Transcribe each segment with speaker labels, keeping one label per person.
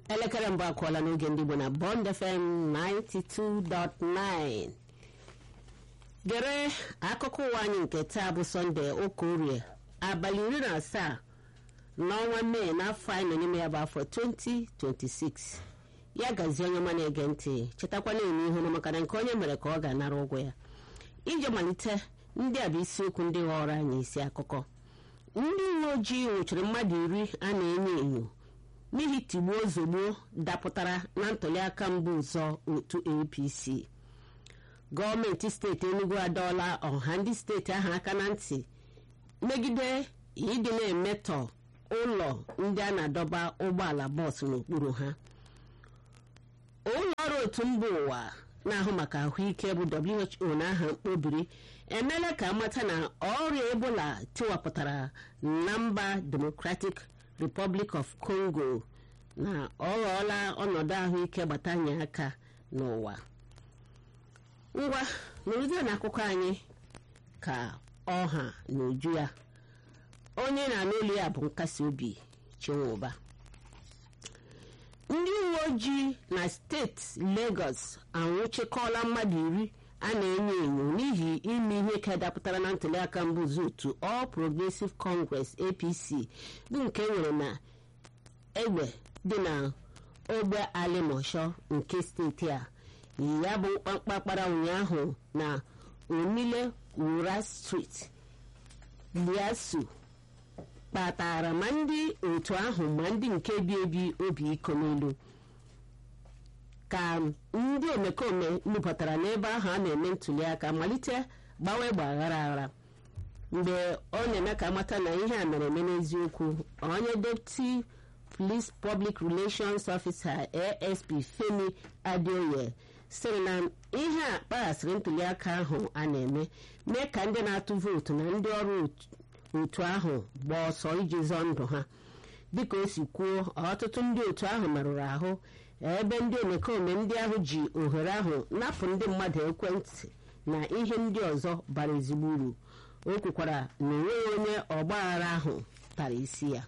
Speaker 1: elekere mbụ akụọla n'oge ndị Igbo na Bond FM 92.9 gere akụkọ ụwa anyị nke taa bụ sọnde ụka orie abalị iri na asaa n'ọnwa mee n'afọ anyị nọ n'ime ya bụ afọ 2026 ya gazie onye ọma na-ege ntị chetakwana eme ihu na maka na nke onye mere ka ọ ga-anara ụgwọ ya ije malite ndị a bụ isiokwu ndị ghọrọ anyị isi akụkọ ndị uwe ojii nwụchiri mmadụ iri a na-enyo enyo n'ihi tigbuo ozugbo dapụtara na ntụliaka mbụ ụzọ otu apc gọọmenti steeti enugu adọọla ọha ndị steeti ahụ aka na ntị megide ịdị na-emetọ ụlọ ndị a na-adọba ụgbọala bọọsụ n'okpuru ha ụlọ ọrụ otu mba ụwa na-ahụ maka ahụike bụ who n'aha mkpobiri emeela ka amata na ọrịa ebola tiwapụtara na mba democratic republic of congo na ọ ghọọla ọnọdụ ahụike gbatanye aka n'ụwa ngwa nụrụzie na akụkọ anyị ka ọha na uju ya onye na-anụ olu ya bụ nkasi obi chinwụba ndị uwe ojii na steeti Lagos anwụchikọọla mmadụ iri a na-enyo enyo n'ihi ime ihe ka dapụtara na ntụliaka mbụ otu All Progressive Congress APC bụ nke nwere na egbe dị na ogbe alimosho nke steeti a ya bụ mkpamkpa kpara ụnyaahụ na Omile Wura Street Liasu kpatara ma ndị otu ahụ ma ndị nke bi ebi obi iko n'elu ka ndị omekome nupụtara n'ebe ahụ a na-eme ntụliaka malite gbawa egbe aghara aghara mgbe ọ na-eme ka amata na ihe a mere eme n'eziokwu onye deputy police public relations officer asp femi adeoye sịrị na ihe a kpaghasịrị ntụliaka ahụ a na-eme mee ka ndị na-atụ vootu na ndị ọrụ otu ahụ gbaa ọsọ iji zọọ ndụ ha dịka o si kwuo ọtụtụ ndị otu ahụ merụrụ ahụ ebe ndị omekome ndị ahụ ji ohere ahụ napụ ndị mmadụ ekwentị na ihe ndị ọzọ bara ezigbo uru o kwukwara na onweghị onye ọgbaghara ahụ tara isi ya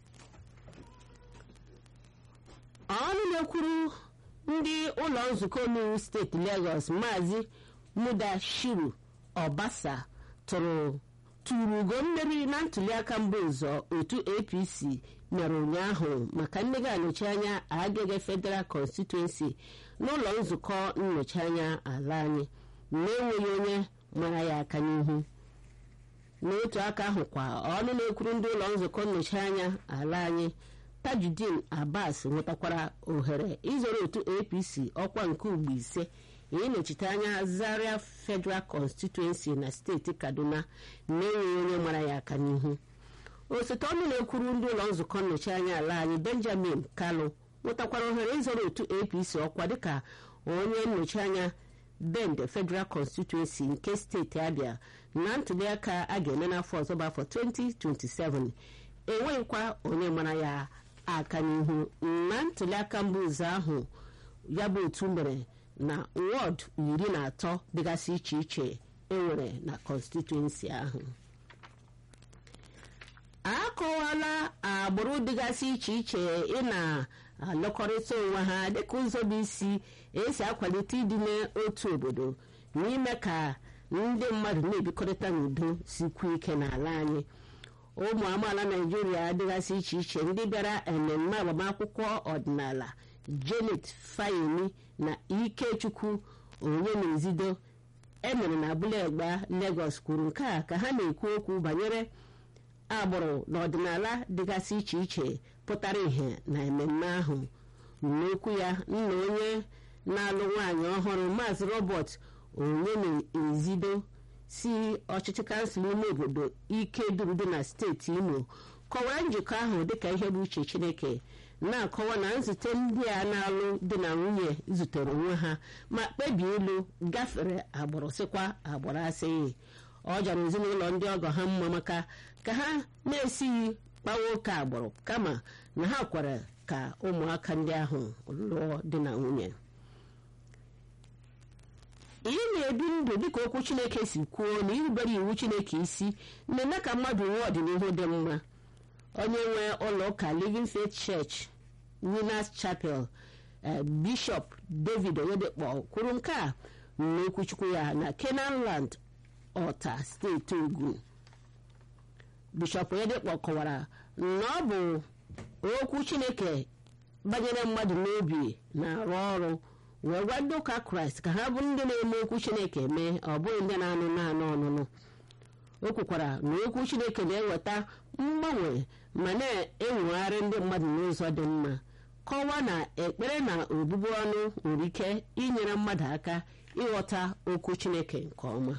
Speaker 1: ọnụ na-ekwuru ndị ụlọ nzukọ omeiwu steeti Lagos maazị Mudashiru Obasa tụrụ tụrụ ugo mmeri na ntụliaka mbụ ụzọ otu APC mere ụnyaahụ maka ndị ga-anọchi anya Agege Federal Constituency n'ụlọ nzukọ nnọchi anya ala anyị na-enweghị onye mara ya aka n'ihu n'otu aka ahụ kwa ọnụ na-ekwuru ndị ụlọ nzukọ nnọchi anya ala anyị Tajudeen Abbas nwetakwara ohere izoro otu APC ọkwa nke ugbo ise ịnọchite anya Zaria Federal Constituency na steeti Kaduna na-enweghị onye mara ya aka n'ihu osote ọnụ na-ekwuru ndị ụlọ nzukọ nnọchi anya ala anyị Benjamin Kalu nwetakwara ohere ịzọrọ otu APC ọkwa dịka onye nnọchi anya Bend Federal Constituency nke steeti Abia na ntụliaka a ga-eme n'afọ ọzọ bụ afọ 2027 enweghịkwa onye mara ya aka n'ihu na ntụliaka mbụ ụzọ ahụ ya bụ otu mere na wọd iri na atọ dịgasị iche iche enwere na kọnstituensi ahụ akọwala agbụrụ dịgasị iche iche ị na-alụkọrịta onwe ha dịka ụzọ bụ isi esi akwalite ịdị n'otu obodo n'ime ka ndị mmadụ na-ebikọrịta n'udo sikwu ike n'ala anyị ụmụ amaala naijiria dịgasị iche iche ndị bịara ememme agbamakwụkwọ ọdịnala janet fayemi na ikechukwu onye na-ezido emere na abụla egba Lagos kwuru nke a ka ha na-ekwu okwu banyere agbụrụ na ọdịnala dịgasị iche iche pụtara ìhè na ememme ahụ n'okwu ya nna onye na-alụ nwaanyị ọhụrụ maazị Robert onye na-ezido si ọchịchị kansụl ime obodo ike durudu na steeti imo kọwara njikọ ahụ dịka ihe bụ uche chineke na-akọwa na nzute ndị a na-alụ di na nwunye zutere onwe ha ma kpebie ilu gafere agbụrụ sịkwa agbụrụ asịghị ọ jọrọ ezinụlọ ndị ọgọ ha mma maka ka ha na-esighị kpawa oke agbụrụ kama na ha kwere ka ụmụaka ndị ahụ lụọ di na nwunye ị na-ebi ndụ dịka okwu chineke si kwuo na irubere iwu chineke isi na-eme ka mmadụ nwee ọdịnihu dị mma onye nwe ụlọ ụka Living Faith Church winners chapel bishọp david oyedekpo kwuru nke a n'okwuchukwu ya na kenanland ọta steeti ogun bishọp oyedekpo kọwara na ọ bụ okwu chineke banyere mmadụ n'obi na-arụ ọrụ wee gwa ndị ụka kraịst ka ha bụrụ ndị na-eme okwu chineke mee ọ bụghị ndị na-anụ naanị ọnụnụ o kwukwara na okwu chineke na-eweta mgbanwe ma na-enwegharị ndị mmadụ n'ụzọ dị mma kọwaa na ekpere na obubu ọnụ nwere ike inyere mmadụ aka ịghọta okwu chineke nke ọma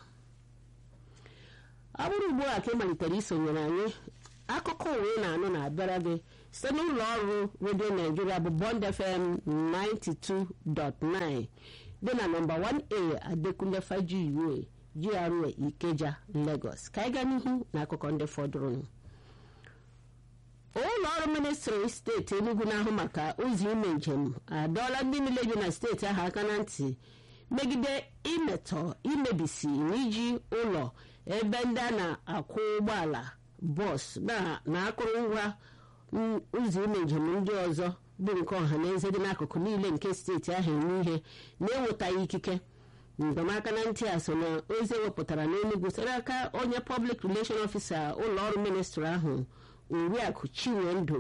Speaker 1: ọ bụrụ ugbu a ka ị malitere isonyere anyị akụkọ uwe ị na-anụ na-abịara gị site n'ụlọ ọrụ redio naijiria bụ bond fm 92.9 dị na nọmba 1a adekunle fajiwe GRA ikeja lagos ka anyị gaa n'ihu na akụkọ ndị fọdụrụnụ ụlọ ọrụ ministri steeti enugu na-ahụ maka ụzọ ime njem adọọla ndị niile bi na steeti ahụ aka na ntị megide imetọ imebisi na iji ụlọ ebe ndị a na-akwụ ụgbọala bọs na akụrụngwa ụzọ ime njem ndị ọzọ bụ nke ọha na eze dị n'akụkụ niile nke steeti ahụ eme ihe na-enwetaghị ikike mgbamaka na ntị a so na ozi ewepụtara n'enugwu site n'aka onye pọblik releshọn ọfisa ụlọ ọrụ ministri ahụ oriakụ chinwendu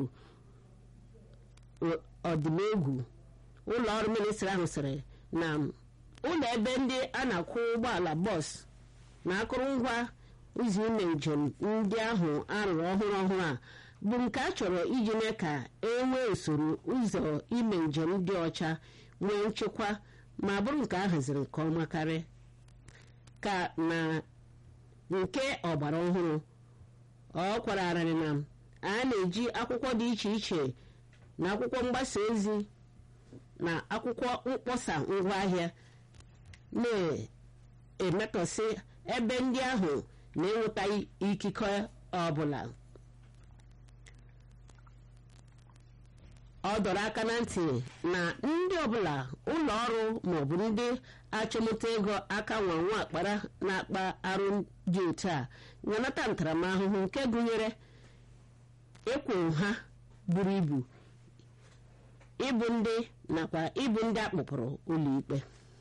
Speaker 1: ọdịnegwu ụlọ ọrụ ministri ahụ sịrị na ụlọ ebe ndị a na-akwụ ụgbọala bọs na akụrụngwa ụzọ ime njem ndị ahụ arụrụ ọhụrụ ọhụrụ a bụ nke a chọrọ iji mee ka e nwee usoro ụzọ ime njem dị ọcha nwee nchekwa ma bụrụ nke a haziri nke ọma karị ka na nke ọgbara ọhụrụ ọ kwararịrị na a na-eji akwụkwọ dị iche iche na akwụkwọ mgbasa ozi na akwụkwọ mkpọsa ngwaahịa na-emetọsị ebe ndị ahụ na-enwetaghị ikike ọbụla ọ dọrọ aka na ntị na ndị ọbụla ụlọ ọrụ maọbụ ndị achọmụta ego aka nwa nwa akpara na-akpa arụ dị otu a ga-anata ntaramahụhụ nke gụnyere ịkwụ ha buru ibu ịbụ ndị nakwa ịbụ ndị akpụpụrụ ụlọikpe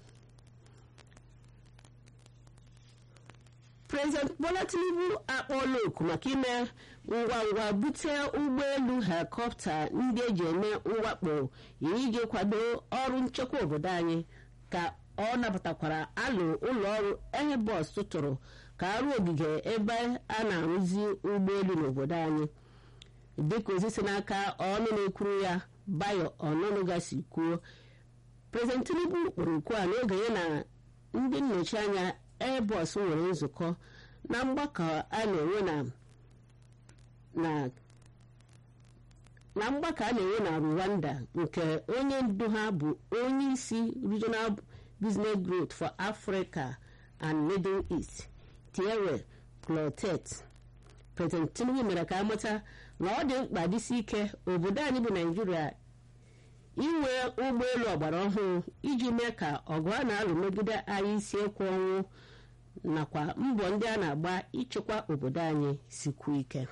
Speaker 1: prezident bola tinubu akpọọla oku maka ime ngwa ngwa bute ụgbọelu helikọpta ndị eji eme mwakpo iji kwado ọrụ nchekwa obodo anyị ka ọ napụtakwara alụ ụlọ ọrụ ehibọs tụtụrụ ka arụ ogige ebe a na-arụzi ụgbọelu n'obodo anyị dịka ozi si n'aka ọnụ na-ekwuru ya bayo ọnụnụgasi kwuo prezident tinubu kpọrọ okwu a n'oge ya na ndị nnọchi anya airbus nwere nzukọ na mgbakọ a na-enwe na na mgbakọ a na-enwe na rwanda nke onye ndu ha bụ onye isi regional business growth for africa and middle east thierry clotet president tinubu mere ka amata na ọ dị mkpa dịsi ike obodo anyị bụ naijiria inwe ụgbọelu ọgbara ọhụrụ iji mee ka ọgụ a na-alụ megide anyị isi ekwe ọnwụ nakwa mbọ ndị a na-agba ịchịkwa obodo anyị sikwu ike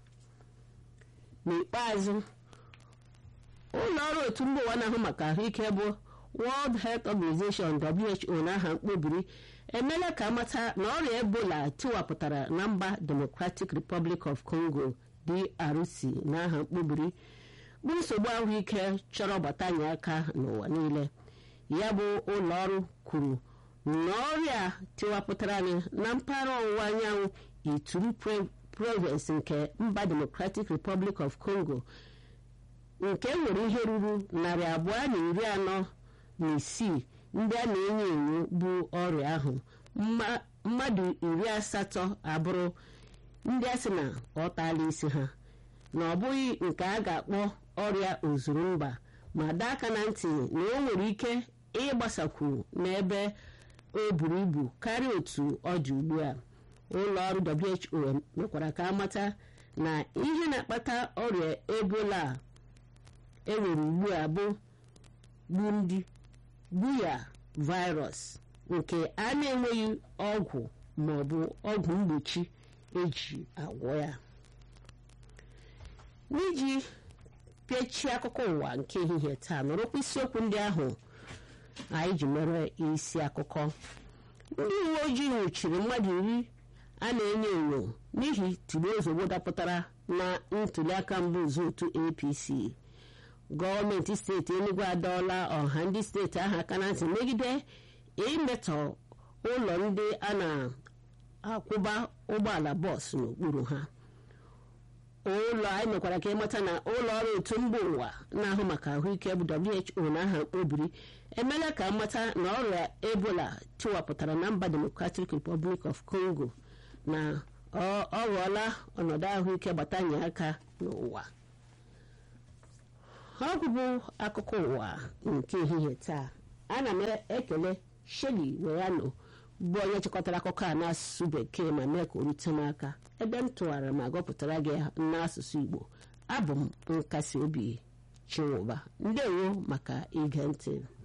Speaker 1: n'ikpeazụ ụlọ ọrụ otu mba ụwa na-ahụ maka ahụike bụ world health organization who n'aha mkpobiri emeela ka amata na ọrịa ebola tiwapụtara na mba democratic republic of congo drc n'aha mkpobiri bụ nsogbu ahụike chọrọ gbatanye aka n'ụwa niile ya bụ ụlọ ọrụ kwuru na ọrịa tiwapụtara anyị na mpaghara ọwụwa anyanwụ ituru province nke mba democratic republic of congo nke nwere ihe ruru narị abụọ na iri anọ na isii ndị a na-enyo enyo bụ ọrịa ahụ mmadụ iri asatọ abụrụ ndị a sị na ọ taala isi ha na ọ bụghị nke a ga-akpọ ọrịa ozuru mba ma daa aka na ntị na o nwere ike ịgbasakwu n'ebe o buru ibu karịa otu ọ dị ugbu a ụlọ ọrụ who mekwara ka amata na ihe na-akpata ọrịa ebola enwere ugbu a bụ gbundi buya virus nke a na-enweghị ọgwụ ma ọ bụ ọgwụ mgbochi eji agwọ ya n'iji pịachie akụkọ ụwa nke ehihie taa nọrọkwa isiokwu ndị ahụ anyị ji mere isi akụkọ ndị uwe ojii nwụchiri mmadụ iri a na-enyo enyo n'ihi tigbuo ozugbo dapụtara na ntuliaka mbụ otu apc gọọmenti steeti enugu adọọla ọha ndị steeti ahụ aka na ntị megide imetọ ụlọ ndị a na-akwụba ụgbọala bọọsụ n'okpuru ha ụlọ anyị mekwara ka ịmata na ụlọ ọrụ otu mba ụwa na-ahụ maka ahụike bụ who na aha mkpobiri emeela ka mmata na ọrịa ebola tiwapụtara na mba democratic republic of congo na ọ ghọọla ọnọdụ ahụike gbatanye aka n'ụwa ọ bụbụ akụkọ ụwa nke ehihie taa ana m ekele sheli weyano bụ onye chịkọtara akụkọ a n'asụsụ bekee ma mee ka o rute m aka ebe m tụgharịrị ma gụpụtara gị n'asụsụ igbo abụ m nkasi obi chinwụba ndewo maka ige ntị